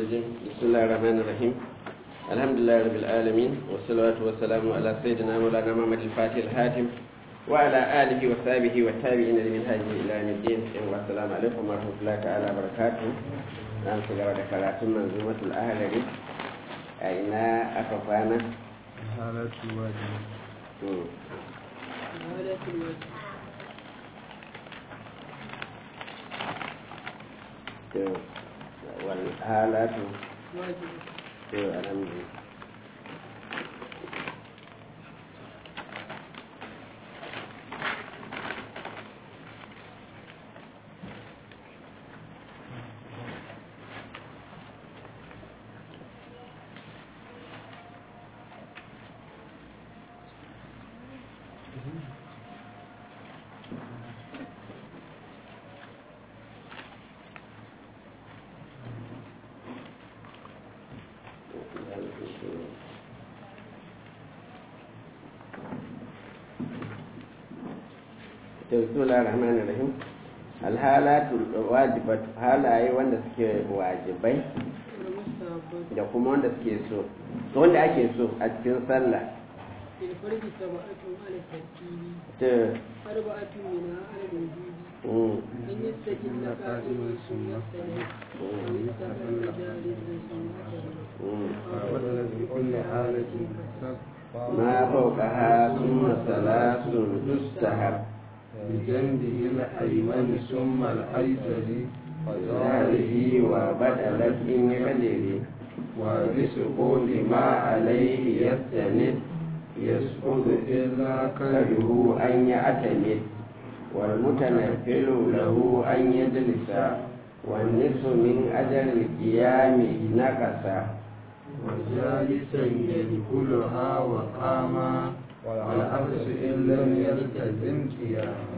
الرجيم بسم الله الرحمن الرحيم الحمد لله رب العالمين والصلاة والسلام على سيدنا مولانا محمد الفاتح الحاتم وعلى آله وصحبه والتابعين لمن هذه إلى يوم الدين والسلام عليكم ورحمة الله تعالى وبركاته نعم سجارة ذكرات منظومة الأهل أين أكفانا حالة الواجب حالة الوجه والحالات واجب الحمد لله bismillahir rahmanir rahim alhalatu wajibatu halaye wanda suke wajibai والمستحبات da kuma wanda suke so to wanda ake so a cikin sallah في الفرد سبعة على الترتيب to أربعة منها على الوجوب mm, أن يستجل قائما ثم يستند أو يستقل جالسا ثم يستند mm. وبدل في كل حالة كسب ما فوقها ثم ثلاث تستحب بجنبه الأيمن ثم الأيسر ظاهره وبدلت إن قدر وبسقوط ما عليه يستند يسقط إلا كره أن يعتمد والمتنفل له أن يجلس والنصف من أجل القيام نقص وجالسا يدخلها وقاما والعكس إن لم يلتزم قياما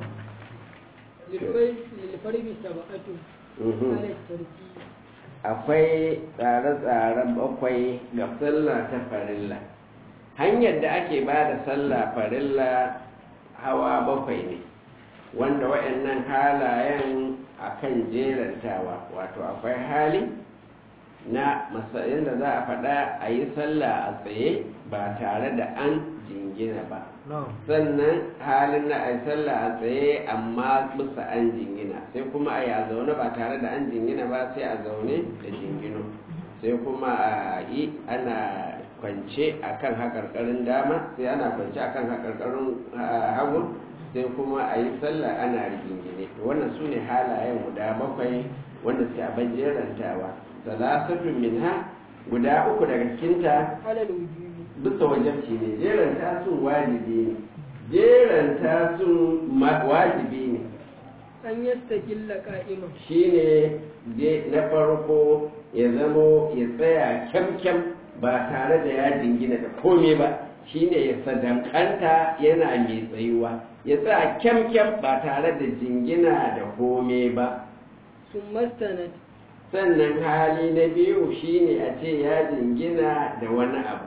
للفرد للفرد سبعة Mhm. على الترتيب akwai tsare-tsaren bakwai ga sallah ta farilla hanyar da ake ba da sallah farilla hawa bakwai ne wanda waɗannan halayen akan jerantawa wato akwai hali na matsayin da za a faɗa a yi sallah a tsaye ba tare da an jingina ba sannan halin na a yi sallah a tsaye amma bisa an jingina sai kuma a yi a zaune ba tare da an jingina ba sai a zaune da jingino sai kuma a yi ana kwance a kan haƙarƙarin dama sai ana kwance a kan haƙarƙarin hagu sai kuma a yi sallah ana rigingine to wannan su ne halayen guda bakwai wanda suke abin jerantawa salasatun minha guda uku daga cikinta على الوجوب bisa wajabci ne jeranta sun wajibi ne jeranta sun ma- wajibi ne أن يستجل قائما shine je- na farko ya zamo ya tsaya kyamkyam ba tare da ya jingina da kome ba shine ya sadankanta yana mai tsayuwa ya tsaya kyamkyam ba tare da jingina da kome ba ثم استند sannan hali na biyu shine a ce ya jingina da wani abu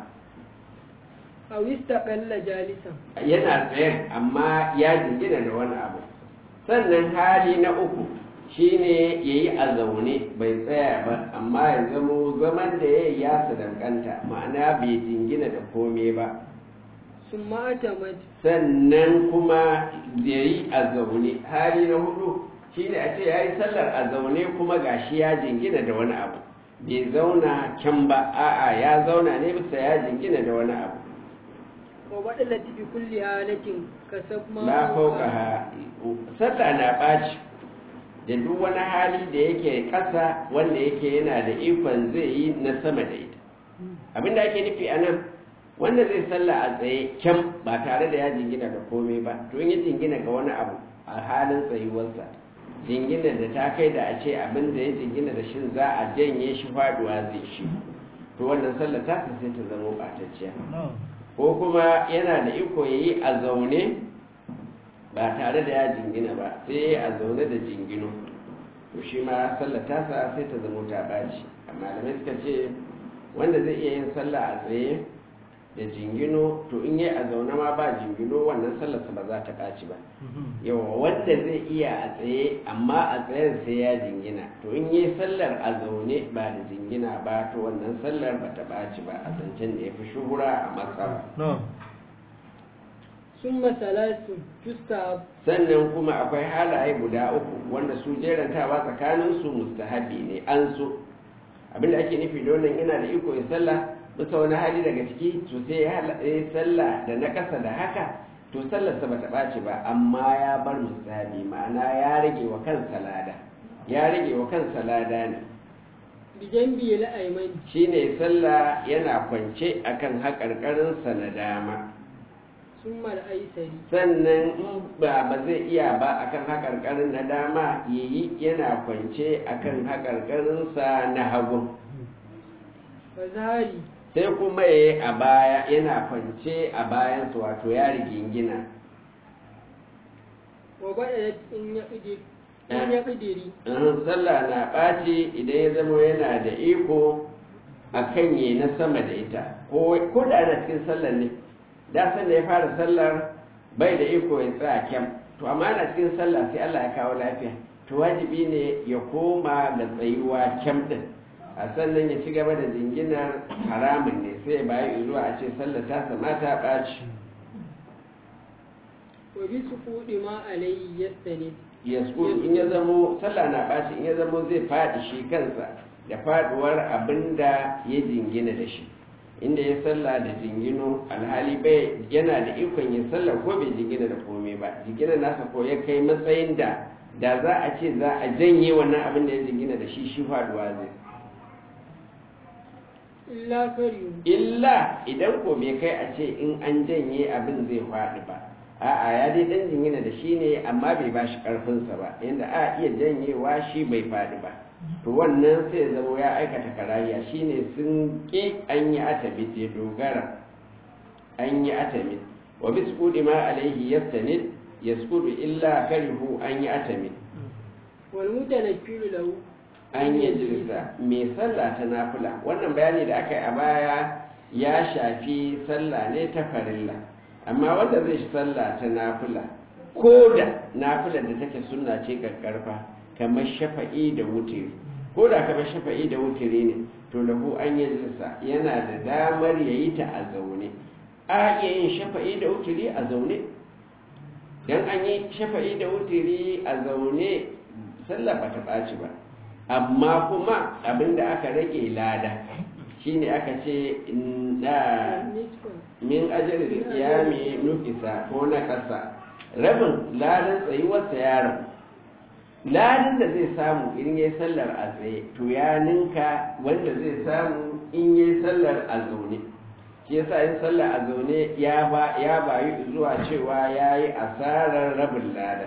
أو استقل جالسا yana tsayen amma ya jingina da wani abu sannan hali na uku shine ya yi a zaune bai tsaya ba amma ya zamo zaman da ya yi ya sadankanta ma'ana bai jingina da kome ba ثم اعتمد sannan kuma ya yi a zaune hali na hudu shine a ce ya yi sallar a zaune kuma gashi ya jingina da wani abu bai zauna can ba a'a ya zauna ne bisa ya jingina da wani abu وبدلت بكل حالة كسب ما na fauka ha sallah na ɓaci da duk wani hali da yake ƙasa wanda yake yana da ikon zai yi na sama da ita abinda ake nufi a nan wanda zai sallah a tsaye kyan ba tare da ya jingina da komai ba to in ya jingina ga wani abu a halin tsayuwarsa jingina da ta kai da a ce abin da ya jingina da shi za a janye shi faduwa zai shi to wannan sallah ta sai ta zama ɓatacciya ko kuma yana da iko ya yi a zaune ba tare da ya jingina ba sai ya yi a zaune da jingino to shi ma sallar tasa sai ta zama ta ɓaci amma malamai suka ce wanda zai iya yin sallah a tsaye da jingino to in yi a zaune ma ba jingino wannan sallarsa ba za ta ɓaci ba yawa wanda zai iya a tsaye amma a tsayen sai ya jingina to in yi sallar a zaune ba da jingina ba to wannan sallar ba ta ɓaci ba a zancen da ya fi shuhura a matsala ثم ثلاث تستحب sannan kuma akwai halaye guda uku wanda su jerantawa tsakanin su mustahabi ne an so abinda ake nufi da wannan yana da iko ya sallah bisa wani hali daga ciki to sai ya hala- ya sallah da na kasa da haka to sallarsa bata ɓaci ba amma ya bar mustahabi ma'ana ya rage wa kansa lada ya rage wa kansa lada ne بجنبه الأيمن shine sallah yana kwance akan haƙarƙarinsa na dama ثم الأيسر sannan in ba ba zai iya ba akan haƙarƙarin na dama yayi yana kwance akan haƙarƙarinsa na hagu وظهري sai kuma yayi a baya yana kwance a bayansa wato ya rigingina وبدأت إن يقدر إن يقدري in sallah na ɓaci idan ya zama yana da iko a kan yi na sama da ita ko ko da ana cikin sallar ne da san da ya fara sallar bai da iko ya tsaya kyam to amma ana cikin sallah sai Allah ya kawo lafiya to wajibi ne ya koma ga tsayuwa kyam din a sannan ya ci gaba da jinginar haramun ne sai bayan zuwa a ce sallar ta sama ta ɓaci وبسقوط ما عليه يستند ya in ya zamo sallah na ɓaci in ya zamo zai faɗi shi kansa da faɗuwar abin da ya jingina da shi inda ya sallah da jingino alhali bai yana da ikon ya sallah ko bai jingina da komai ba jingina nasa ko ya kai matsayin da da za a ce za a janye wannan abin da ya jingina da shi shi faɗuwa zai إلا كريم illa idan ko bai kai a ce in an janye abin zai faɗi ba a'a ya dai dan jingina da shi ne amma bai ba shi ƙarfinsa ba yadda a iya janyewa shi bai faɗi ba to wannan sai ya zama ya aikata karayya shine sun ƙi an yi atabit ya dogara an yi atamit wa bisqudi ma alaihi yastanid yasqudu illa karihu an yi atamit والمتنكر له an yi jirsa mai sallah ta nafila wannan bayani da aka yi a baya ya shafi sallah ne ta farilla amma wanda zai shi sallah ta nafila ko da nafilar da take sunna ce karfa kamar shafa'i da wutiri ko da kamar shafa'i da wutiri ne to lahu an yi jirsa yana da damar ya yi ta a zaune a iya yin shafa'i da wutiri a zaune dan an yi shafa'i da wutiri a zaune sallah ba ta ɓaci ba amma kuma abinda aka rage lada shine aka ce na نصفا min ajali qiyami nufisa ko na kasa rabin ladan tsayuwarsa ya rabu ladan da zai samu in yi sallar a tsaye to ya ninka wanda zai samu in yi sallar a zaune shi yasa yin sallar a zaune ya ba ya bayu zuwa cewa yayi asarar rabin lada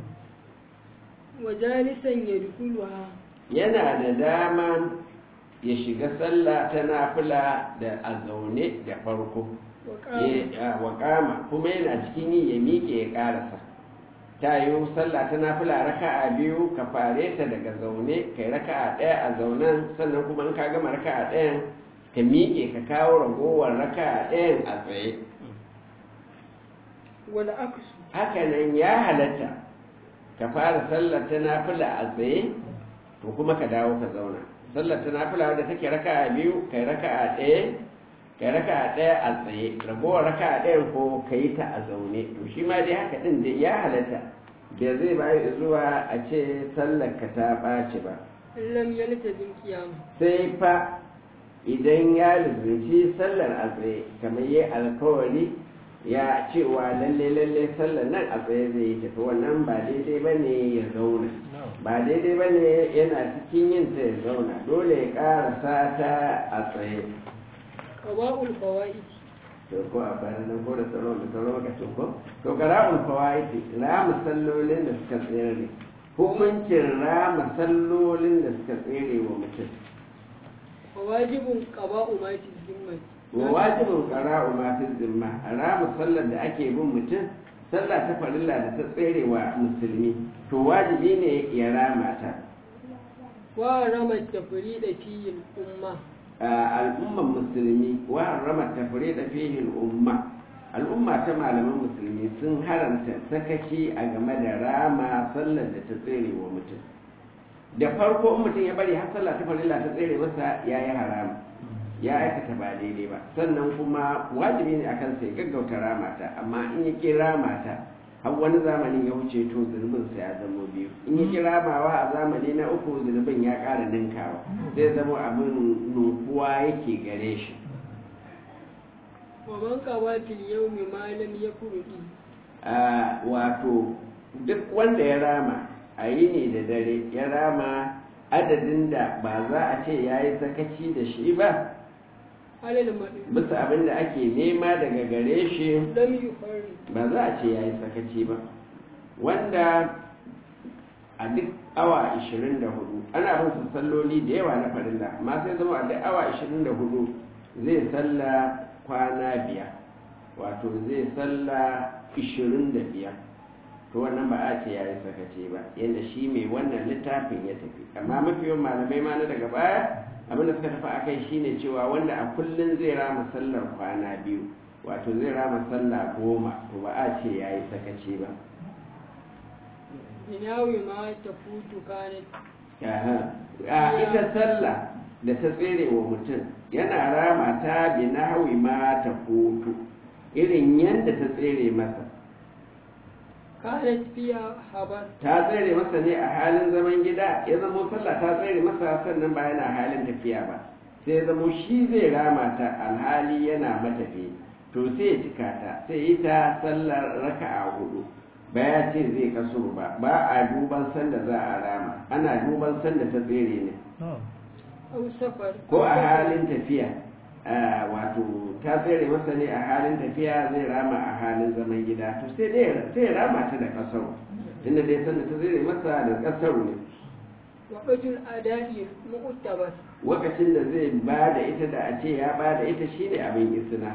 وجالسا يدخلها yana da dama ya shiga sallah ta nafila da a zaune da farko وقام Ya- wa kama kuma yana cikin yi ya miƙe ya ƙarasa ta yi sallah ta nafila raka'a biyu ka fare ta daga zaune kai raka'a ɗaya a zaunen sannan kuma in ka gama raka'a ɗayan ka miƙe ka kawo ragowar raka'a ɗayan a tsaye والعكس hakanan ya halatta ka fara sallar ta nafila a tsaye to kuma ka dawo ka zauna sallar ta nafila wadda take raka'a biyu kai raka'a ɗaya kai raka'a ɗaya a tsaye ragowar raka'a ɗayan ko ka yi ta a zaune to shi ma dai haka ɗin da ya halatta da zai bayi zuwa a ce sallar ka ta ɓaci ba إن لم يلتزم قيامه sai fa idan ya lizinci sallar a tsaye kamar yi alkawari ya cewa lalle lalle sallar nan a tsaye zai yi tafi wannan ba daidai ba ne ya zauna ba daidai ba ne yana cikin yin ta ya zauna dole ya karasa ta a tsaye قضاء الفوائد to ko a bayan nan ko da sauran da sauran lokacin ko to qara'ul fawaid rama sallolin da suka tsere hukuncin rama sallolin da suka tsere wa mutum وواجب قضاء ما في الذمة wa wajibin qara'u ma fi zimma rama sallar da ake bin mutum sallah ta farilla da ta tsere wa musulmi to wajibi ne ya rama ta ورمى التفريد في الأمة al'umman musulmi wa harrama tafrida fihi al'umma al'umma ta malaman musulmi sun haramta sakaci a game da rama sallar da ta tsere wa mutum da farko in mutum ya bari har sallah ta farilla ta tsere masa ya yi haram ya aikata ba daidai ba sannan kuma wajibi ne akan sai gaggauta ramata amma in ya ki ramata har wani zamanin ya wuce to zunubin sa ya zama biyu in ya ki ramawa a zamani na uku zunubin ya ƙara ninkawa zai zama abin nufuwa yake gare shi ومن قضى في اليوم ما لم يفرد a wato duk wanda ya rama a yi ne da dare ya rama adadin da ba za a ce ya yi sakaci da shi ba على المرء bisa abin da ake nema daga gare shi لم يفرد ba za a ce ya yi sakaci ba wanda a duk awa 24 ana bin su salloli da yawa na farilla amma sai zama a duk awa 24 zai salla kwana biyar wato zai salla 25 to wannan ba a ce ya yi sakaci ba yadda shi mai wannan littafin ya tafi amma mafi yawan malamai ma na daga baya abin da suka tafi a kai shine cewa wanda a kullum zai rama sallar kwana biyu wato zai rama sallah goma to ba a ce ya yi sakaci ba بناوي ما تفوت كانت Aha. a ita sallah da ta tsere wa mutum yana rama ta bi nahwi ma ta hutu irin yadda ta tsere masa كانت فيها خبر ta tsere masa ne a halin zaman gida ya zamo sallah ta tsere masa sannan ba yana halin tafiya ba sai ya zamo shi zai rama ta alhali yana matafi to sai ya cika ta sai yi ta sallar raka'a hudu ba ya ce zai kasuru ba ba a duban sanda za a rama ana duban sanda ta tsere ne أو سفر ko a halin tafiya ah, wato ta tsere masa ne a halin tafiya zai rama a halin zaman gida to sai dai sai ya rama ta da kasaro inda dai sanda ta tsere masa da kasaro ne وقت الأداء مؤتبر lokacin da zai ba da ita da a ce ya ba da ita shine abin isna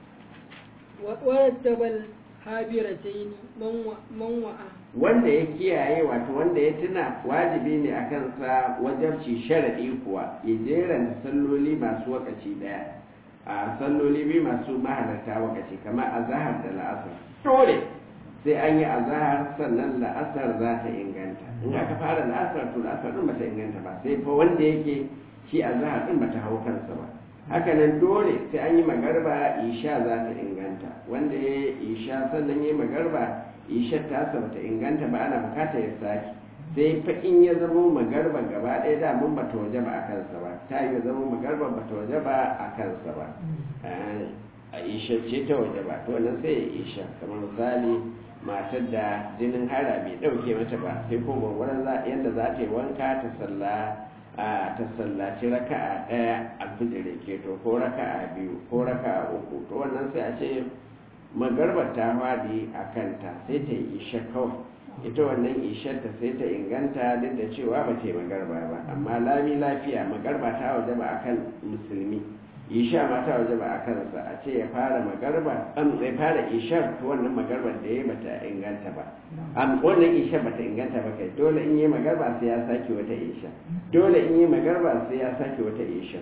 ورتب الحابرتين من و- من وعى wanda ya kiyaye wato wanda ya tuna wajibi ne a kansa wajabci sharaɗi kuwa ya jeranta salloli masu wakaci ɗaya a salloli biyu masu mahalarta wakaci kamar azahar da la'asar dole sai an yi azahar sannan la'asar za ta inganta in aka fara la'asar to la'asar ɗin bata inganta ba sai fa wanda yake shi azahar ɗin bata hau kansa ba haka nan dole sai an yi magarba isha za ta inganta wanda ya yi isha sannan ya yi magarba ishar tasa bata inganta ba ana bukata ya sake sai fa in ya zama magarba gaba ɗaya da mun bata waje ba a kansa ba ta yi zama magarba bata waje ba a kansa ba a ishar ce ta waje ba to wannan sai ya isha kamar misali matar da jinin hara bai ɗauke mata ba sai ko gwagwaran yadda za ta yi wanka ta salla a ta sallaci raka'a ɗaya alfijir ke to ko raka'a biyu ko raka'a uku to wannan sai a ce magarbar ta fadi a kanta sai ta yi isha kawai ita wannan ishar ta sai ta inganta duk da cewa ba ta yi magarba ba amma lami lafiya magarba ta waje ba akan musulmi isha ma ta waje ba a kansa a ce ya fara magarba an zai fara ishar to wannan magarbar da ya bata inganta ba am wannan ishar bata inganta ba kai dole in yi magarba sai ya sake wata isha dole in yi magarba sai ya sake wata isha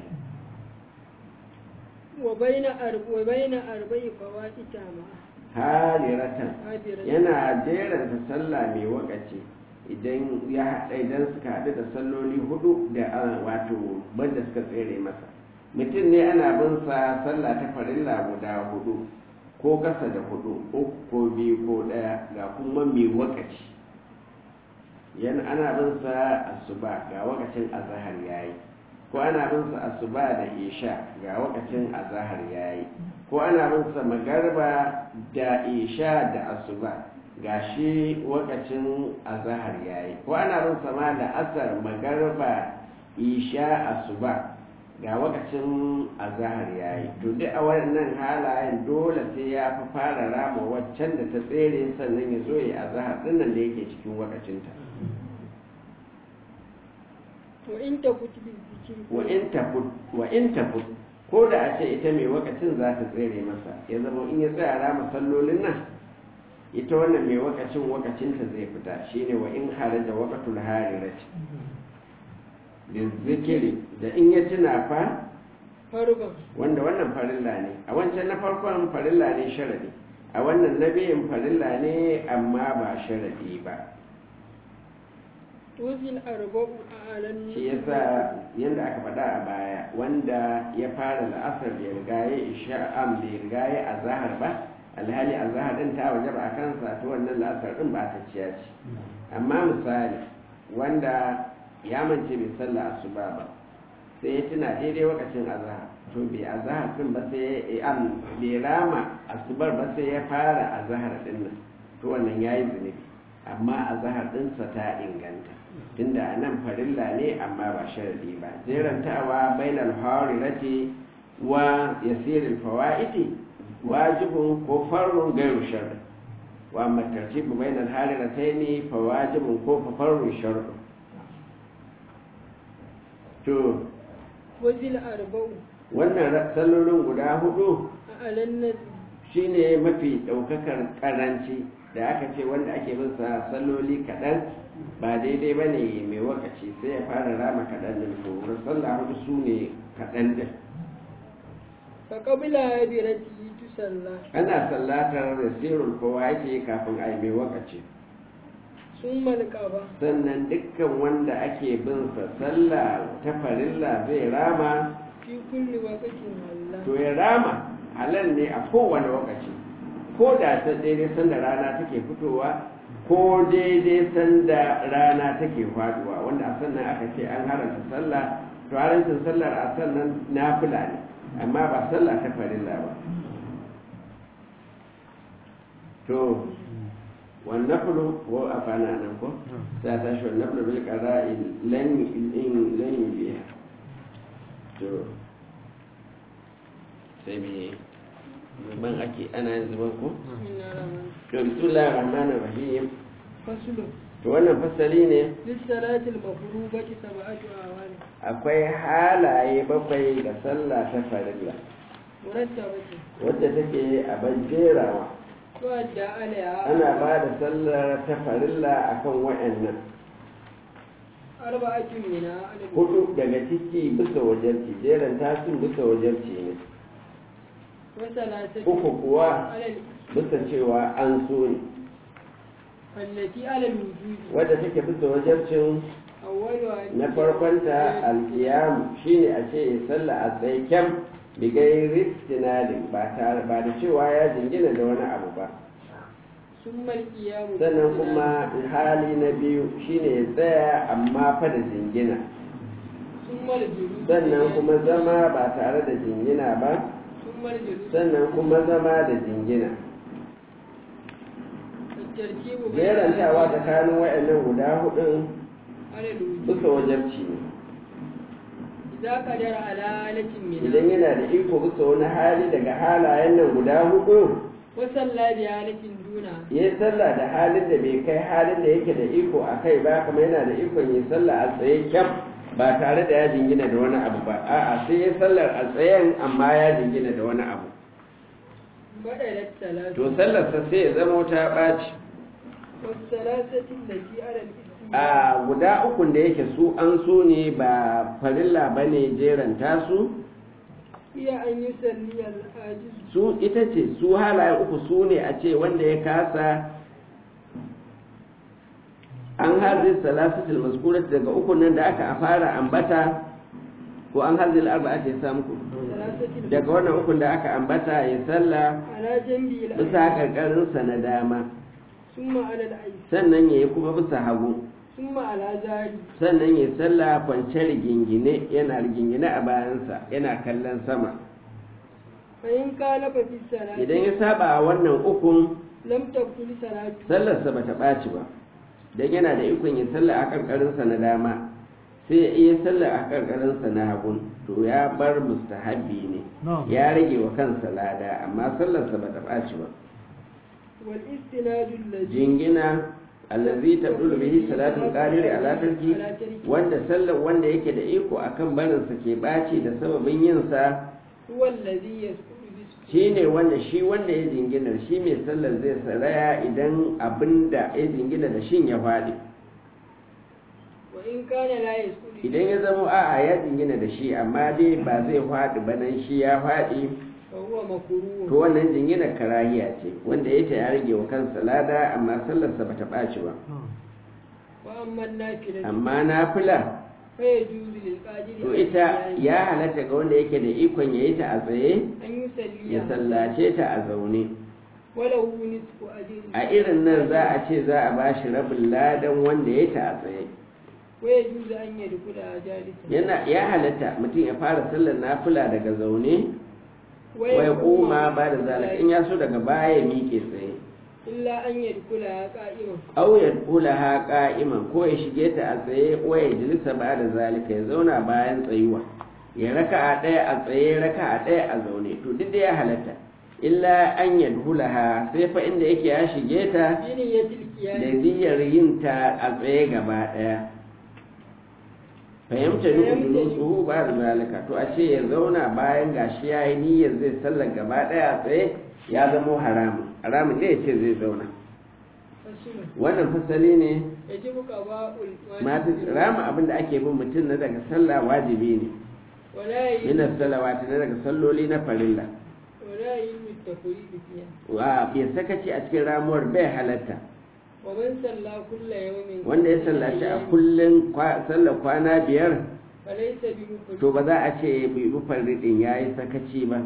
وبين أرب وبين أربع فوات تامة hadiratan هادرة yana jeranta sallah mai wakaci idan ya haɗa idan suka haɗu da salloli hudu da ah, wato banda suka tsere masa mutum ne ana bin sa sallah ta farilla guda hudu ko kasa da hudu uku ko biyu ko ɗaya ga kuma mai wakaci yana ana bin sa asuba ga wakacin azahar yayi ko ana bin sa asuba da isha ga wakacin azahar yayi ko ana bin sa magarba da isha da asuba gashi wakacin azahar yayi ko ana bin sa ma da asar magarba isha asuba ga wakacin azahar yayi to duk a wannan halayen dole sai ya fi fara rama waccan da ta tsere sannan ya zo ya azahar dinnan da yake cikin wakacinta وإن تفت بالذكر wa in tafut wa in tafut ko da a ce ita mai wakacin za ta tsere masa ya zama in ya tsaya rama sallolin nan ita wannan mai wakacin wakacinta zai fita shine wa in haraja waqatul harirati da zikiri da in ya tuna fa فرضا wanda wannan farilla ne a wancan na farkon farilla ne sharadi a wannan na biyun farilla ne amma ba sharadi ba وزي الأربع على shi yasa yadda aka faɗa a baya wanda ya fara la'asar bai riga ya isha'am bai riga ya azahar ba alhali azahar din ta waje ba a kansa ta wannan la'asar din ba ta ciya ce amma misali wanda ya mance bai sallah asuba ba sai ya tuna daidai lokacin azahar to bai azahar din ba sai ya am bai rama asubar ba sai ya fara azahar din nan to wannan yayi zunubi amma azahar dinsa ta inganta tunda a nan farilla ne amma ba sharadi ba jerantawa bainal harirati wa yasiril fawaiti wajibun ko farrun gairu sharri wa amma tartibu bainal harirataini fa wajibun ko fa farrun sharri to وزي الأربع wannan sallolin guda hudu على النبي shine mafi daukakar karanci da aka ce wanda ake bin sa salloli kaɗan ba daidai ba ne mai wakaci sai ya fara rama kaɗan din to sallah hudu su ne kaɗan din فقبل عبرته تصلى ana sallatar rasirul kowa yake kafin a yi mai wakaci ثم القضاء sannan dukkan wanda ake bin sa sallah ta farilla zai rama في كل وقت الله to ya rama halal ne a kowane lokaci ko da ta daidai sanda rana take fitowa ko daidai sanda rana take faduwa wanda a sannan aka ce an haranta sallah to harancin sallar a sannan nafila ne amma ba sallah ta farilla ba to والنفل هو أفعنا أنكم ساتشو النفل بالقضاء لن إن لن يبيها to sai me ban ake ana yin zuban ko بسم الله الرحمن to bismillahir rahmanir rahim فصل to wannan fasali ne للصلاة المفروضة سبعة أعوان akwai halaye bakwai da sallah ta farilla مرتبة wadda take a bajerawa تؤدى عليها ana ba da sallar ta farilla akan wayannan أربعة منها على hudu daga ciki bisa wajarci jeran tasin bisa wajarci ne وثلاثة uku kuwa على ال- bisa cewa an so ne التي على الوجود wadda take bisa wajarcin أولها na farkonta alkiyam shine a ce ya salla a tsaye kyam bigai ristinadin ba tare ba da cewa ya jingina da wani abu ba ثم القيام sannan بالاستناد. kuma hali na biyu shine ya tsaya amma fa da jingina ثم الجلوس sannan kuma zama ba tare da jingina ba ثم الجلوس sannan kuma zama da jingina الترتيب بين jerantawa هذه tsakanin waɗannan guda hudun على الوجود bisa wajabci ne إذا قدر على آلة idan منها yana da iko bisa wani hali daga halayen nan guda hudu وصلى بآلة دونها ya yi sallah da halin da bai kai halin da yake da iko a kai ba kuma yana da ikon yi sallah a tsaye kyam ba tare da ya jingina da wani abu ba a'a sai ya sallar a tsayen amma ya jingina da wani abu بدلت ثلاثة to sallarsa sai ya zama ta ɓaci والثلاثة التي على الإسلام a guda ukun da yake su an so ne ba farilla ba ne jeranta su هي أن يصلي العاجز su ita ce su halayen uku su ne a ce wanda ya kasa an hazin salasatul maskurat daga uku nan da aka fara ambata ko an hazin arba'a ce samu ku ثلاثة daga wannan ukun da aka ambata ya salla على جنبه bisa الأيمن karkarinsa na dama ثم على الأيسر sannan ya yi kuma bisa hagu ثم على ذلك sannan ya salla kwance rigingine yana rigingine a bayansa yana kallon sama فإن كان في الصلاة idan ya saba a wannan ukun لم تكن صلاته sallarsa ba ta ɓaci ba don yana da ikon yin sallah a ƙarƙarinsa na dama sai ya iya sallah a ƙarƙarinsa na hagun to ya bar mustahabbi ne ya rage wa kansa lada amma sallarsa ba ta ɓaci ba والاستناد الذي jingina allazi tabdulu bihi salatul qadiri ala tarki wanda sallar wanda yake da iko akan barinsa ke ɓaci da sababin yin sa هو الذي يسقط بالسجود shine wanda shi wanda ya jingina shi mai sallar zai saraya idan abinda ya jingina da shin ya faɗi وإن كان لا يسكت idan ya zama a'a ya jingina da shi amma dai ba zai faɗi ba nan shi ya faɗi فهو to مكروه wannan jingina karahiya ce wanda ya ta ya rage wa kansa lada amma sallarsa bata ɓaci ba وأما النافلة amma nafila فيجوز للقادر to على ita القيام ya halatta ga wanda yake da ikon ya yi ta a tsaye أن يصلي ya sallace ta a zaune وله نصف أجر a irin nan za a ce za a ba shi rabin ladan wanda ya yi ta a tsaye ويجوز أن يدخلها جالسا yana ya halatta mutum ya fara sallar nafila daga zaune wai koma ba da zalika in ya so daga baya ya miƙe tsaye إلا أن يدخلها قائما aw ya kula ha qa'iman ko ya shige ta a tsaye ko ya jilisa ba da zalika ya zauna bayan tsayuwa ya raka'a ɗaya a tsaye raka'a ɗaya a zaune to duk da ya halatta illa an yadhulaha sai fa inda yake ya shige ta بنية da القيام niyyar yin ta a tsaye gaba ɗaya fahimta duk dulusu ba da zalika to a ce ya zauna bayan gashi ya yi niyyar zai sallar gaba ɗaya a tsaye ya zamo haramun haramun ne ya ce zai zauna فصل wannan fasali ne يجب قضاء masu الواجب rama abin da ake bin mutum na daga sallah wajibi ne ولا يجب min salawati na daga salloli na farilla ولا يجب التفريط فيها wa bai sakaci a cikin ramuwar bai halatta ومن صلى كل يوم wanda ya sallaci a kullum kwa- sallar kwana biyar فليس بمفرد to ba za a ce bai bi farridin ya yi sakaci ba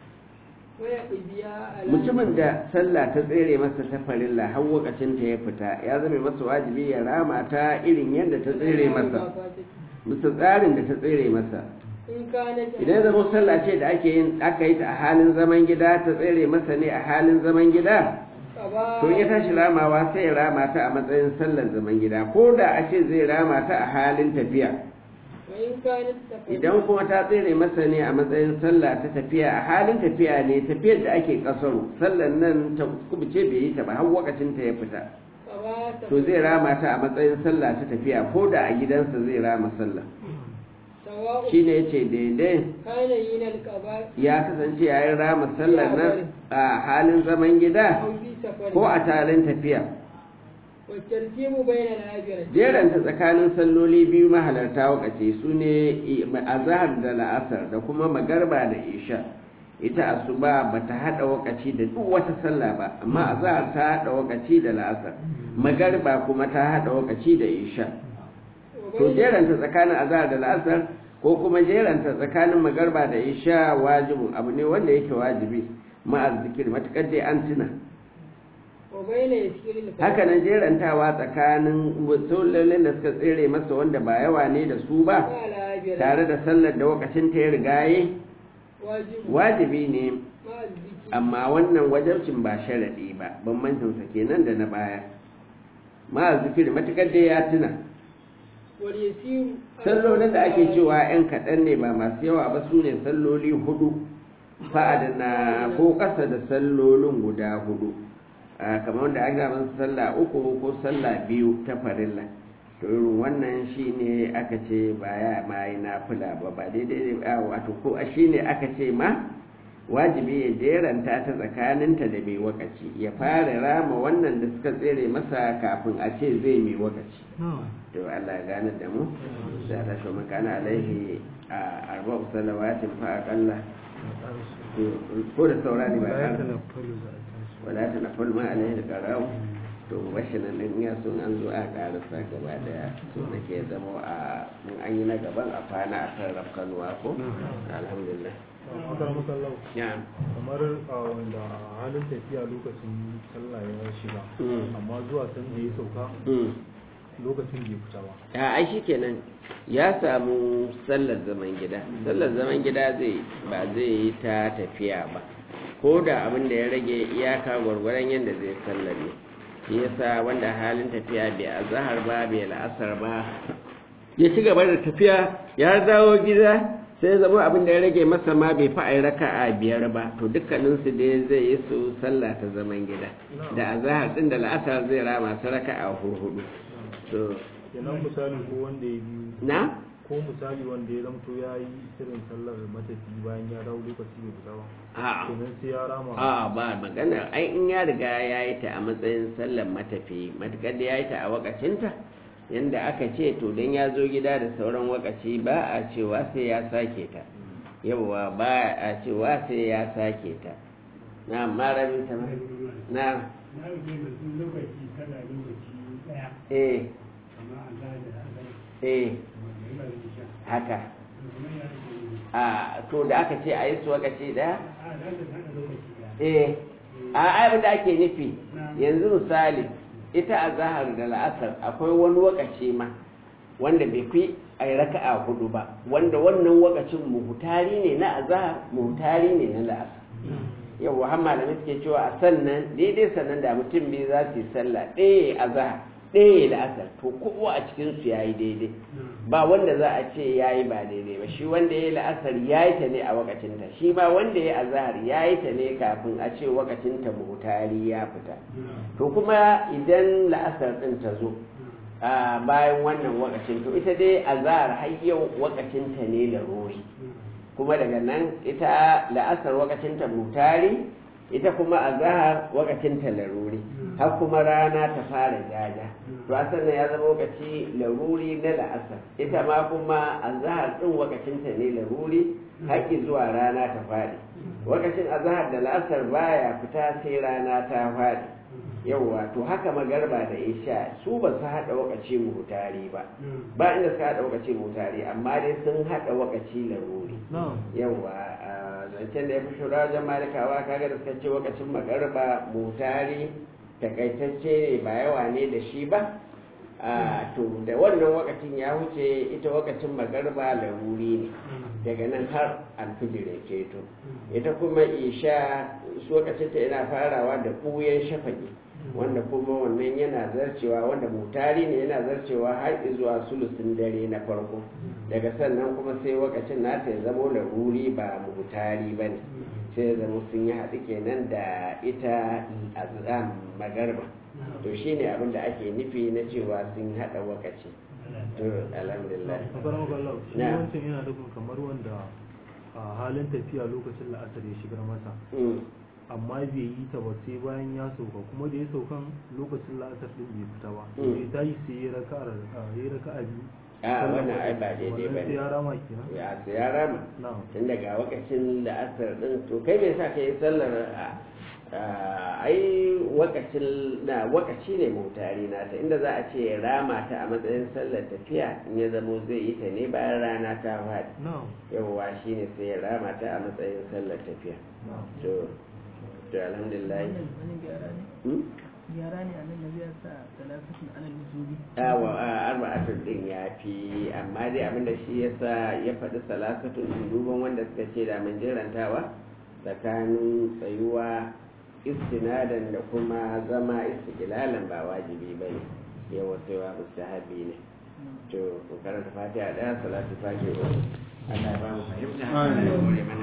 ويقضيها على mutumin da sallah ta tsere masa ta farilla har lokacin ta ya fita ya zama masa wajibi ya rama ta irin yadda ta tsere masa bisa tsarin da ta tsere masa إن كانت idan zama sallah ce da ake yin aka yi ta a halin zaman gida ta tsere masa ne a halin zaman gida قضاء to in ya tashi ramawa sai ya rama ta a matsayin sallar zaman gida ko da a ce zai rama ta a halin tafiya وإن كانت تفرد idan kuma ta tsere masa ne a matsayin sallah ta tafiya a halin tafiya ne tafiyar da ake kasaru sallar nan ta kubuce bai yi ta ba har lokacin ta ya fita قضاء to zai rama ta a matsayin sallah ta tafiya ko da a gidansa zai rama sallah سواء shine yace daidai كان من القضاء ya kasance yayin rama sallar nan a halin zaman gida أو في سفر ko a talin tafiya والترتيب بين الآجرة jeranta tsakanin salloli biyu mahalarta wakace su ne azahar da la'asar da kuma magarba da isha ita asuba ba ta haɗa wakaci da duk wata sallah ba amma azahar ta haɗa wakaci da la'asar magarba kuma ta haɗa wakaci da isha to jeranta tsakanin azahar da la'asar ko kuma jeranta tsakanin magarba da isha wajibin abu ne wanda yake wajibi ma'az zikir matukar dai an tuna وبين يسير الفرد haka nan jerantawa tsakanin sallolin da suka tsere masa wanda ba yawa ne da su ba مع الآجرة tare da sallar da wakacin ta ya rigaye واجب wajibi ne مع الذكر amma wannan wajabcin ba sharaɗi ba bambancinsa kenan da na baya ma zikiri matukar da ya tuna واليسير sallolin da ake cewa 'yan kaɗan ne ba masu yawa ba su ne salloli hudu fa'adana ko ƙasa da sallolin guda hudu a kamar wanda aka zama sallah uku ko sallah biyu ta farilla to irin wannan shine aka ce ba ya ma yi nafila ba ba daidai a wato ko a shine aka ce ma wajibi ya jeranta ta tsakaninta da mai wakaci ya fara rama wannan da suka tsere masa kafin a ce zai mai wakaci to Allah ya gane da mu sai ta shi makana alaihi a arba'u salawatin fa aqalla ko da saurani ba ƙara wala ta na fulma alaihi da qara'u to bashi nan din ya sun an zo a karasa gaba daya so nake zama a mun an yi na gaban a kwana a kan rafkanuwa ko alhamdulillah Akar masallau ya kamar a wanda halin tafiya lokacin sallah ya shiga Mm. amma zuwa san da ya sauka mm. lokacin bai fita ba a ai shikenan ya samu sallar zaman gida sallar zaman gida zai ba zai yi ta tafiya ba ko da abin da ya rage iyaka gwargwaron yadda zai sallar ne shi yasa wanda halin tafiya bai azahar ba bai la'asar ba ya ci gaba da tafiya ya dawo gida sai zama abin da ya rage masa ma bai fa ai raka'a biyar ba to dukkaninsu dai zai yi su sallah ta zaman gida da azahar din da la'asar zai rama su raka'a hudu to kenan misali ko wanda ya biyu na ko misali wanda ya zamto ya yi irin sallar matafi bayan ya dawo lokaci bai fita ba a kenan sai ya rama a ba magana ai in ya riga ya yi ta a matsayin sallar matafi matukar da ya yi ta a wakacinta yanda aka ce to don ya zo gida da sauran wakaci ba a cewa sai ya sake ta yawwa ba a cewa sai ya sake ta na marabin ta ma na na rufe mutum lokaci kada lokaci daya eh amma an da da azar eh magana da isha haka kuma ya rufe a to da aka ce a yi su wakaci daya a da da hada lokaci daya eh a abin da ake nufi yanzu misali ita a zahar da la'asar akwai wani wakaci ma wanda bai fi a yi raka'a hudu ba wanda wannan wakacin muhutari ne na azahar muhutari ne na la'asar yau har malamai suke cewa a sannan daidai sannan da mutum biyu za su yi sallah ɗaya a zahar ɗaya la'asar to kowa a cikin su yayi daidai ba wanda za a ce yayi ba daidai ba shi wanda ya yi la'asar ya yi ta ne a wakacinta shi ma wanda ya yi azahar ya yi ta ne kafin a ce wakacinta muhutari ya fita to kuma idan la'asar ɗin ta zo a bayan wannan wakacin to ita dai azahar har yau wakacinta ne da rori kuma daga nan ita la'asar wakacinta mutari ita kuma azahar wakacinta laruri har kuma rana ta fara jaja to a sannan ya zama wakaci laruri na la'asar ita ma kuma azahar din wakacinta ne laruri haƙi zuwa rana ta faɗi wakacin azahar da la'asar baya fita sai rana ta faɗi yawwa to haka magarba da isha su ba su haɗa wakaci mutari ba ba inda suka haɗa wakaci mutari amma dai sun haɗa wakaci laruri yawwa zancen da ya fi shura wajen malikawa kaga da suka ce wakacin magarba mutari takaitacce ne ba yawa ne da shi ba to da wannan wakacin ya wuce ita wakacin magarba laruri ne daga nan har alfijir ya keto ita kuma isha su wakacinta yana farawa da ɓuyen shafaki wanda kuma wannan yana zarcewa wanda mutari ne yana zarcewa har zuwa sulusin dare na farko daga sannan kuma sai wakacin nata ya zama laruri ba mutari ba ne sai ya zama sun yi haɗu kenan da ita azam magarba to shine abin da ake nufi na cewa sun haɗa wakaci to alhamdulillah a karan kwallo shi Na. wancan yana nufin kamar wanda a halin tafiya lokacin la'asar ya shigar masa Mm. amma bai yi ta ba sai bayan ya sauka kuma da ya saukan lokacin la'asar din bai fita ba Mm. sai ta yi sai ya raka'a ya raka'a biyu a wannan ai ba daidai ba wannan sai ne ya rama kenan ya sai ya rama na'am tun daga wakacin da asar din to kai bai sa ka yi sallar a ai wakacin na wakaci ne mutari nata inda za a ce rama ta a matsayin sallar tafiya in ya zamo zai yi ta ne bayan rana ta faɗi na'am yawwa shi ne sai ya rama ta a matsayin sallar tafiya na'am to to alhamdulillah wannan wani gyara ne Hmm? gyara ne a nan da zai sa talatatun alal nuzubi awa a arba'atun din ya fi amma dai abinda shi yasa ya faɗi salasatun duban wanda suka ce da mun jirantawa tsakanin tsayuwa istinadan da kuma zama istiqlalan ba wajibi ba ne yawa tsayuwa mustahabi ne to ku karanta fatiha daya salatu fatiha Allah ya ba mu fahimta Allah ya hore mana